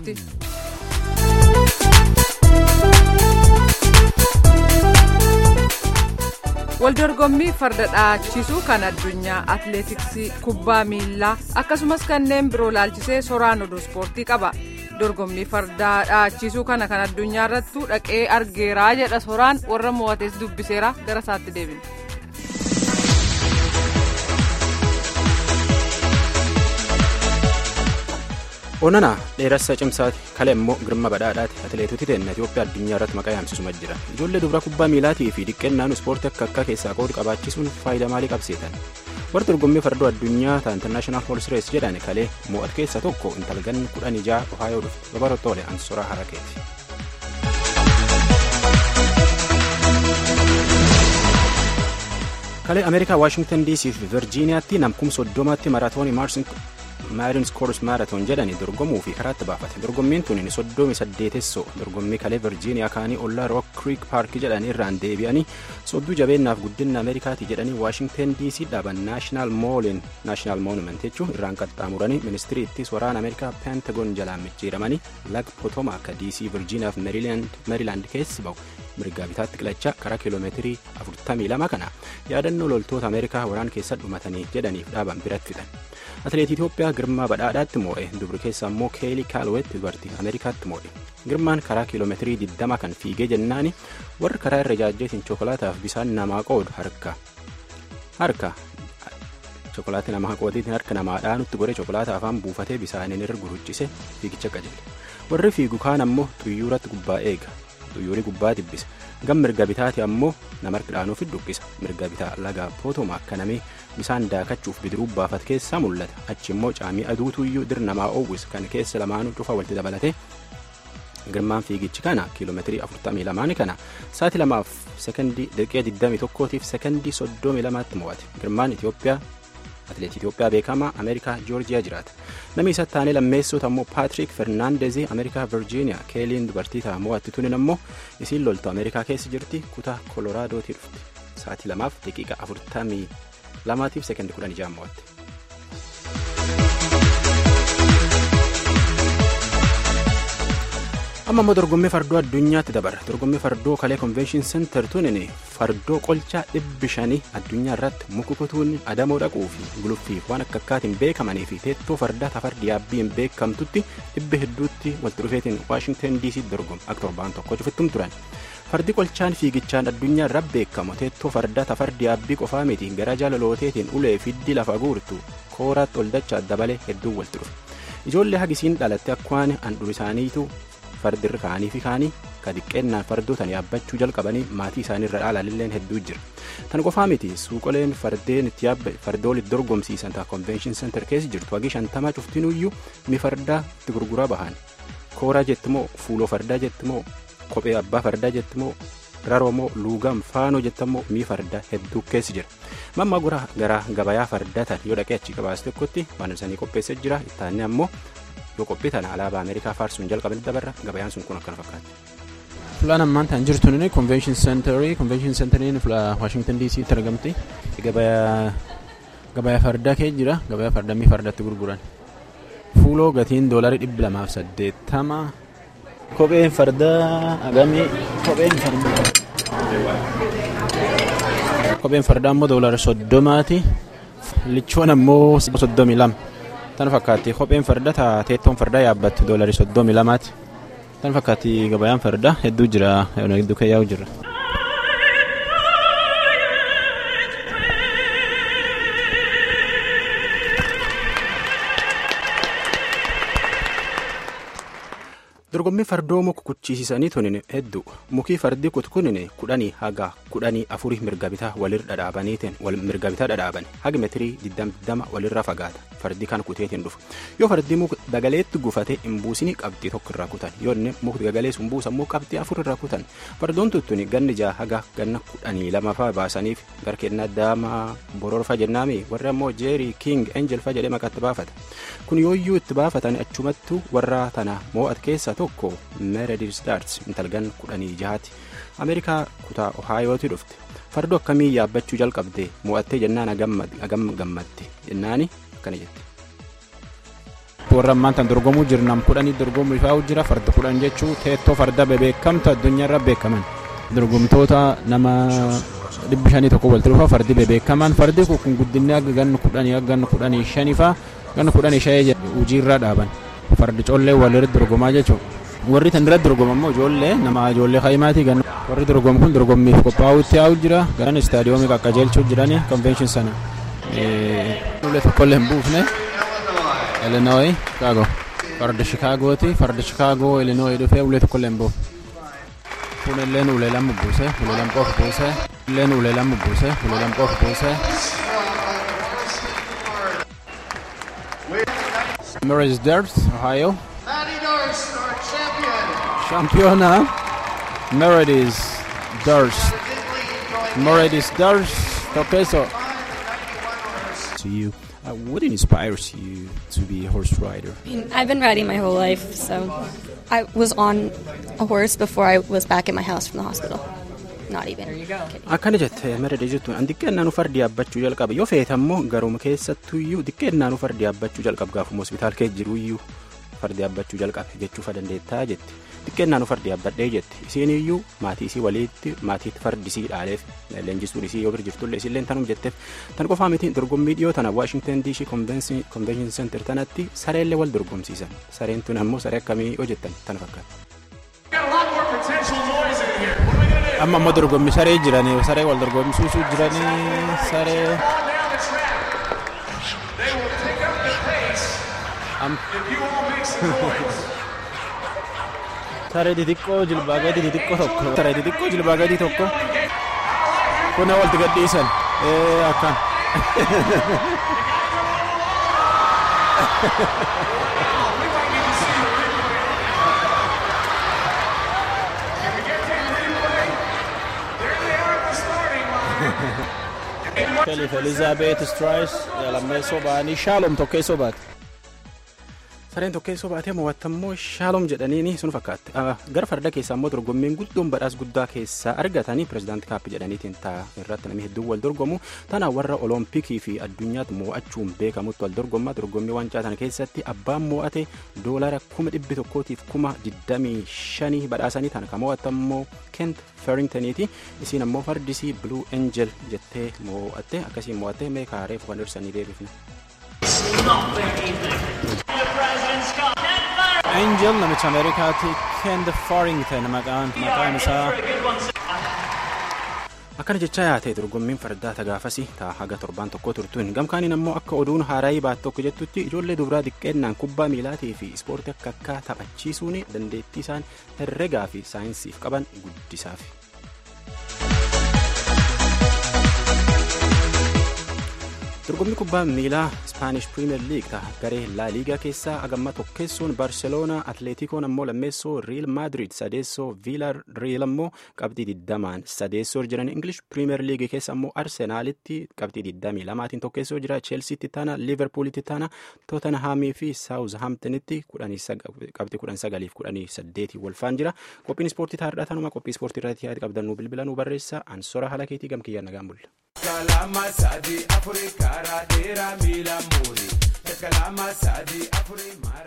ispoortii. waldorgommii farda dhaachisuu kan addunyaa atleetiksii kubbaa miilaa akkasumas kanneen biroo laalchisee soraan oduu ispoortii qaba dorgommii fardaa dhaachisuu kana kan addunyaa irrattuu dhaqee argeeraa jedha soraan warra mo'atees dubbiseera gara isaatti deebina. onana dheerassa cimsaati kale immoo girma badhaadhaati atileetoti teenna itiyoophiyaa addunyaa irratti maqaa yaamsisuma jira ijoollee dubara kubbaa miilaatii fi dhiqqeennaan ispoortii akka akka keessaa qoodu qabaachisuun faayidaa maalii qabsiisan warri dorgommii fardoo addunyaa ta intarnaashinaal hoors rees jedhan kalee mo'at keessa tokko intalgan kudhan ijaa ohaayoo dhufte babarotoole ansoraa harakeeti. kalee ameerikaa waashingtan dc fi virjiiniyaatti namkum soddomaatti maraatoonii maarins koors maaraatoon jedhanii dorgomuu fi karaatti baafate dorgommiin tun soddomi saddeetessoo dorgommii kalee virjiiniyaa kaanii ollaa rook kriik paarkii jedhanii irraan deebi'anii sodduu jabeennaaf guddina ameerikaati jedhanii waashingtan dc dhaaban naashinaal moolin naashinaal moonument jechuun irraan qaxxaamuranii ministirii ittis waraana ameerikaa peentagoon jalaan micciiramanii lag potoma akka dc virjiiniyaaf meerilaand keessi ba'u mirgaa bitaatti qilachaa karaa kiiloomeetirii 42 kana yaadannoo loltoota ameerikaa waraan keessa dhumatanii jedhaniif dhaaban biratti fixan atileetii itiyoophiyaa girmaa badhaadhaatti moo'e dubri keessa immoo keelii kaalweetti dubartii ameerikaatti moo'e girmaan karaa kiiloomeetirii 20 kan fiigee jennaani warri karaa irra jaajjeetiin chokolaataaf bisaan namaa qoodu harka harka chokolaatii namaa qootiitiin harka namaadhaan nutti godhe chokolaata afaan buufatee bisaaniin irra guruchise fiigicha qajeele warri fiigu kaan ammoo xuyyuuratti gubbaa eega xuyyuurii gubbaa dibbisa gam mirga bitaati ammoo nama harkidhaanuuf dhukkisa mirga bitaa laga pootoma akka namee bisaan daakachuuf bidiruu baafat keessaa mul'ata achi immoo caamii aduutuyyuu dir namaa oowwis kan keessa lamaanuu cufa walitti dabalate girmaan fiigichi kana kiiloomeetirii 42 kana sa'aatii lamaaf sekondii daqiiqaa 21tiif sekondii 32tti mo'ate girmaan itiyoophiyaa atileetii itiyoophiyaa beekamaa ameerikaa joorjiyaa jiraata namni isa taanee lammeessota ammoo paatrik fernaandezii ameerikaa virjiiniyaa keeliin dubartii ta'a mo'atti tunin ammoo isiin loltu ameerikaa keessa jirti kutaa koloraadooti dhufte sa'aatii lamaaf daqiiqa 42tiif sekondii 16 mo'atte. amma immoo dorgommii fardoo addunyaatti dabarra dorgommii fardoo kalee konvenshin seentar tunin fardoo qolchaa dhibbi shanii addunyaa irratti mukukutuun adamoo dhaquu fi guluffiif waan akka akkaatiin beekamanii fi teettoo fardaa tafardi yaabbiin beekamtutti dhibbi hedduutti walitti dhufeetiin waashingtan dc dorgomu akka torbaan tokko cufittum turan fardi qolchaan fiigichaan addunyaa irra beekamu teettoo fardaa tafardi yaabbii qofaa miti gara jaalalooteetiin ulee fiddi lafa guurtu kooraatti ol dachaa dabalee hedduu walitti dhufe ijoollee hagisiin dhalatte akkwaan handhuur isaaniitu fardirra kaanii fi kaanii ka xiqqeennaan fardootan yaabbachuu jalqabanii maatii isaaniirra dhaalaalilleen hedduu jira tan qofaa miti suuqoleen fardeen itti yaabba fardoolitti dorgomsiisan ta'a konvenshin seentar keessa jirtu hagi shantamaa cuftinuyyuu mi fardaa itti gurguraa bahan kooraa jettimoo fuuloo fardaa jettimoo kophee abbaa fardaa jettimoo raroomoo luugam faanoo jettammoo mi fardaa hedduu keessa jira mamma gora gara gabayaa fardaa tan yoo dhaqee achi gabaas tokkotti waan isaanii qopheessee jira ittaanni ammoo yoo qophii tana alaabaa ameerikaa faarsuun jalqabanii dabarra gabayaan sun kun akkana fakkaata. Fulaan ammaan tan jirtu ni konvenshin seentarii konvenshin seentariin waashingtan dc tti argamti gabayaa fardaa kee jira gabayaa fardaa mii fardatti gurguran fuuloo gatiin doolarii dhibba lamaaf saddeettama kopheen fardaa agamii kopheen fardaa kopheen fardaa ammoo doolarii soddomaati lichoon ammoo soddomii lama. tan fakkaatti kopheen farda teettoon fardaa yaabbattu doolarii soddomii lamaati tan fakkaatti gabayaan fardaa hedduu jira hedduu keeyyaa'u jira. dorgommii fardoo muka kuchisiisanii tunin hedduu mukii fardii kutkunin kudhanii haga kudhanii afurii mirga bitaa walirra dhadhaabaniitiin mirga bitaa dhadhaaban haga metirii digdama walirra fagaata fardii kan kuteetiin dhufu yoo fardii muka dagaleetti gufate hin buusinii qabxii tokko irraa kutan yoo inni mukti dagalee sun buusammoo qabxii afur irraa kutan fardoon tuttuni ganni jaa haga ganna kudhanii lama faa baasaniif garkeenna daamaa bororfa jennaami warri ammoo jeerii king enjel fa jedhee maqaatti baafata kun yooyyuu itti baafatan achumattu warra tana moo'at keessa tokko meredil staars intalgan kudhanii jahaati ameerikaa kutaa ohaayooti dhufte fardoo akkamii yaabbachuu jalqabde mo'attee jennaan agam gammadde jennaani akkana jette. warra ammaan tan dorgomuu jiru nam kudhanii dorgomuu ifaa jira farda kudhan jechuu teettoo farda bebeekamtu addunyaarra beekaman dorgomtoota nama dhibbi shanii tokko walitti dhufa fardi bebeekaman fardi kun guddinni akka ganna kudhanii akka ganna kudhanii shanii faa ganna kudhanii shanii hojiirra dhaaban fardi collee walirra dorgomaa jechuudha. warri tan irratti dorgoman immoo ijoollee nama ijoollee kaayimaati ganna warri dorgomu kun dorgommiif qophaa'utti yaa'u jira garan istaadiyoomii qaqqajeelchuu jirani konvenshin sana ulee tokkollee hin buufne Illinois Chicago farda Chicagooti farda Chicago Illinois dhufee ulee tokkollee hin buufne kun illeen ulee lama buuse ulee lama qofa buuse illeen ulee lama buuse ulee lama qofa buuse. Mary's Dirt, Ohio. Championa Meredith Durst. Meredith Durst. Topeso. To you, uh, what inspires you to be a horse rider? I've been riding my whole life, so I was on a horse before I was back at my house from the hospital. Not even. Kidding. Akkana jette Meredith jettuun an xiqqeennaan fardi yaabbachuu jalqaba yoo feete ammoo garuma keessattuyyuu xiqqeennaan fardi yaabbachuu jalqaba gaafuma hospitaal kee jiruyyuu fardi yaabbachuu jalqabe jechuufa dandeettaa jette xiqqeennaan fardi yaabbadhee jette isiiniyyuu maatii isii waliitti maatiitti fardi isii dhaaleef leenjistuun isii yoo bira jirtullee isilleen tanum jetteef tan qofaa miti dorgommii dhiyoo tana waashingtan diishii konvenshin senter tanatti sareellee wal dorgomsiisan sareen tun ammoo saree akkamii hojjettan tana fakkaata. Amma ammoo dorgommii saree jiranii saree wal dorgomsiisuu jiranii saree. Saree xixiqqoo jilbaa gadi xixiqqoo tokko. Saree xixiqqoo jilbaa gadi tokko. Kun walitti gadhiisan. Akkan. Kelif Elizaabeet Straayis lammeessoo ba'anii Shaalom tokkeessoo baate. sareen tokkeessoo baatee mo'attammoo shaalom jedhaniini sun fakkaatti gara farda keessaa immoo dorgommiin guddoon badhaas guddaa keessaa argatanii pirezidaanti kaappi jedhaniitiin ta'a irratti namni hedduun wal dorgomu tana warra olompikii fi addunyaatti mo'achuun beekamutti wal dorgommaa dorgommii wancaa sana keessatti abbaan mo'ate doolara kuma dhibbi tokkootiif kuma digdamii shanii badhaasanii tana kan mo'attammoo kent feringtoniiti isiin ammoo fardisii bluu enjel jettee mo'atte akkasiin mo'atte meekaa reefu kan dursanii deebifne. Angel namicha Ameerikaati Kent Farrington maqaan maqaan isaa. akkana jechaa yaate dorgommiin fardaa tagaafasi taa haga torbaan tokko turtuun gamkaaniin ammoo akka oduun haaraayii baat tokko jettutti ijoollee dubaraa xiqqeennaan kubbaa miilaatii fi ispoortii akka akka taphachiisuun dandeettii isaan herregaa fi saayinsiif qaban guddisaaf. dorgommii kubbaa miilaa ispaanish piriimeer liig ta'a garee laa liigaa keessaa agamma tokkeessuun barseloonaa atleetikoon ammoo lammeessoo riil maadrid sadeessoo viila riil ammoo qabxii digdamaan sadeessoo jiran ingilish piriimeer liigii keessa ammoo arsenaalitti qabxii digdamii lamaatiin tokkeessoo jira cheelsiitti taana liiverpuulitti taana tootanhaamii fi saawuzhaamtinitti qabxii kudhan sagaliif kudhanii saddeetii walfaan jira qophiin ispoortii taa'aadha tanuma qophii ispoortii irratti yaada qabdanuu bilbilanuu barreessa ansora haala keetii gamkiyyaan nagaan bulla. kalama sadi afuri kara dera mila muri kalama sadi afuri mara